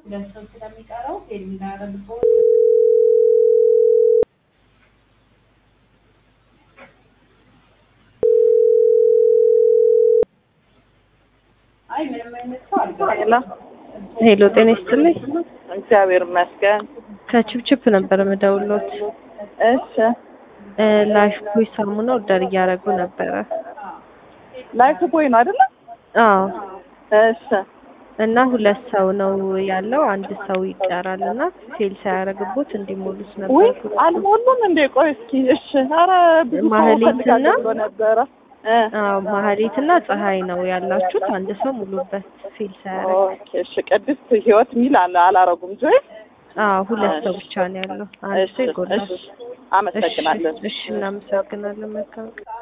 ሁለት ሰው ስለሚቀረው ፌል እንዳያደርግበት አይ ምንም አይነት ሰው አልገባም። ሄሎ ሄሎ ጤና ይስጥልኝ። እግዚአብሔር ይመስገን። ከችፕችፕ ነበር የምደውሎት። እሺ እ ላይፍ ቦይ ሳሙና ኦርደር እያደረጉ ነበረ። ላይፍ ቦይ ነው አይደለ? አዎ እሺ እና ሁለት ሰው ነው ያለው፣ አንድ ሰው ይቀራል እና ፌል ሳያደርግቦት እንዲሞሉት ውይ ነበር። አልሞሉም እንዴ? ቆይ እስኪ እሺ። ኧረ ብዙ ሰው ማህሌትና- ፈልጋለሁ ብሎ ነበረ እ አዎ ማህሌትና ፀሐይ ነው ያላችሁት። አንድ ሰው ሙሉበት ፌል ሳያደርግ። ኦኬ እሺ። ቅድስት ህይወት ሚል አለ አላረጉም ጆይ? አዎ ሁለት ሰው ብቻ ነው ያለው፣ አንድ እሺ ሰው ይጎላል። እሺ። አመሰግናለን። እሺ እናመሰግናለን። መልካም ቀን።